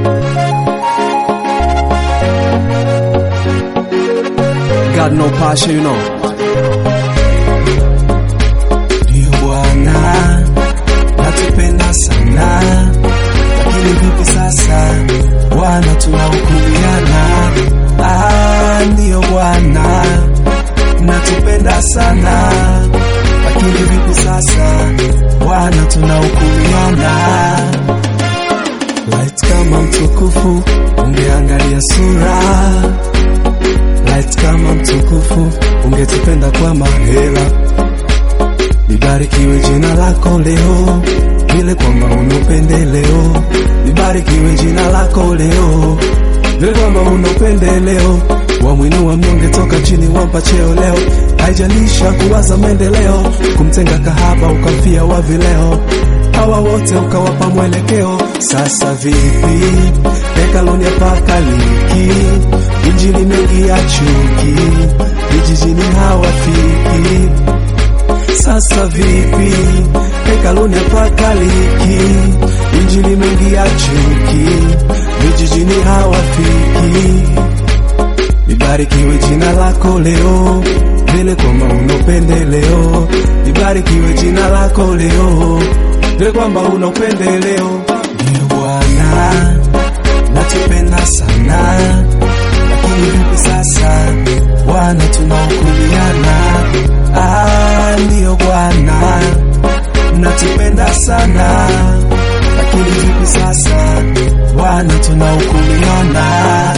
Got no passion, you know. Ndiyo Bwana, natupenda sana, lakini vipi sasa Bwana tunahukumiana? Ah, ndiyo Bwana, natupenda sana, lakini vipi sasa Bwana tunahukumiana? Light kama mtukufu, ungeangalia sura Light kama mtukufu, ungetupenda kwa mahela Libarikiwe jina lako leo, vile kwamba una upendeleo. Libarikiwe jina lako leo, vile kwamba una upendeleo. Wamwinua mnyonge toka chini, wampa cheo leo. Haijalisha kuwaza maendeleo, kumtenga kahaba ukamfia wa vileo. Hawa wote ukawapa mwelekeo. Sasa vipi? Hekaluni hapakaliki, injili mengi ya chuki, vijijini hawafiki sasa vipi? Hekaluni hapakaliki, injili mengi ya chuki, vijijini hawafiki. Libarikiwe jina lako leo, vile kwamba una upendeleo. Libarikiwe jina lako leo, vile kwamba una upendeleo. Ndiyo Bwana, natupenda sana, lakini vipi sasa Bwana tunahukumiana? Ah, ndiyo Bwana, natupenda sana, lakini vipi sasa Bwana tunahukumiana?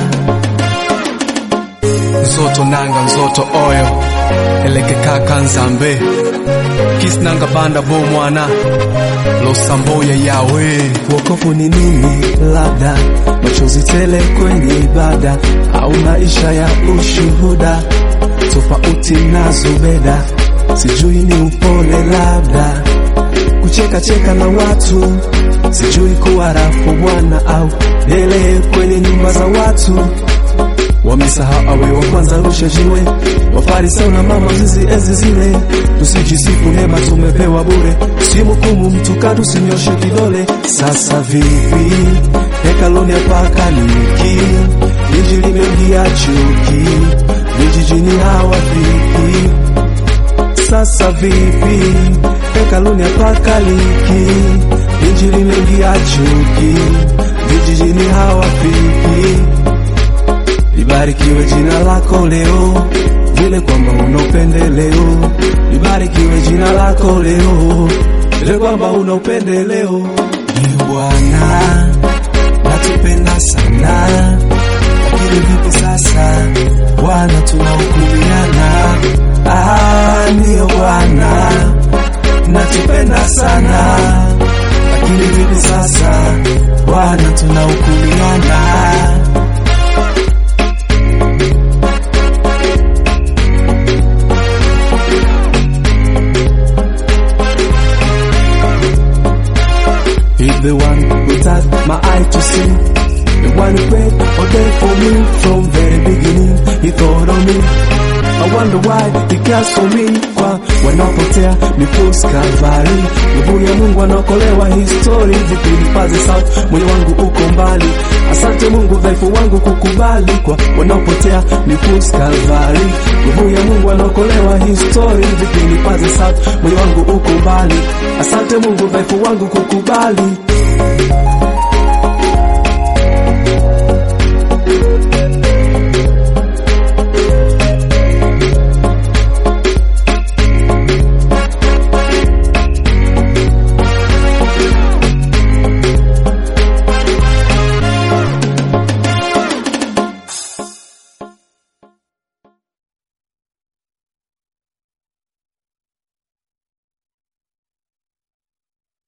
Nzoto nanga nzoto oyo eleke kaka nzambe kisnanga banda bo mwana losamboya yawe Wokovu ni nini? Labda machozi tele kwenye ibada, au maisha ya ushuhuda tofauti na Zubeda. Sijui ni upole, labda kucheka cheka na watu, sijui kuwa rafu Bwana au dele kwenye nyumba za watu wamesahau awe wa kwanza rusha jiwe, wafarisayo na mama zizi enzi zile. Tusijisifu neema tumepewa bure, simhukumu mtu katu, sinyoshe kidole. Sasa vipi? Hekaluni hapakaliki, injili imeingia chuki, vijijini hawafiki. Sasa vipi? Hekaluni hapakaliki, injili imeingia chuki, vijijini hawafiki. Libarikiwe jina lako leo, vile kwamba una upendeleo. Libarikiwe jina lako leo, vile kwamba una upendeleo. Ndiyo Bwana, natupenda sana, lakini vipi sasa Bwana tunahukumiana? Ah, ndiyo Bwana, natupenda sana, lakini vipi sasa Bwana tunahukumiana? He's the one who touched my eye to see. The one who prayed all day for me from very beginning. He thought of me. I wonder why he cares for me. Kwa wanapotea ni post Calvary. Nguvu ya Mungu anaokolewa history. Vipi nipaze sauti, moyo wangu uko mbali. Asante Mungu, dhaifu wangu kukubali. Kwa wanaopotea ni post Calvary. Nguvu ya Mungu anaokolewa history. Vipi nipaze sauti, moyo wangu uko mbali. Asante Mungu, dhaifu wangu kukubali.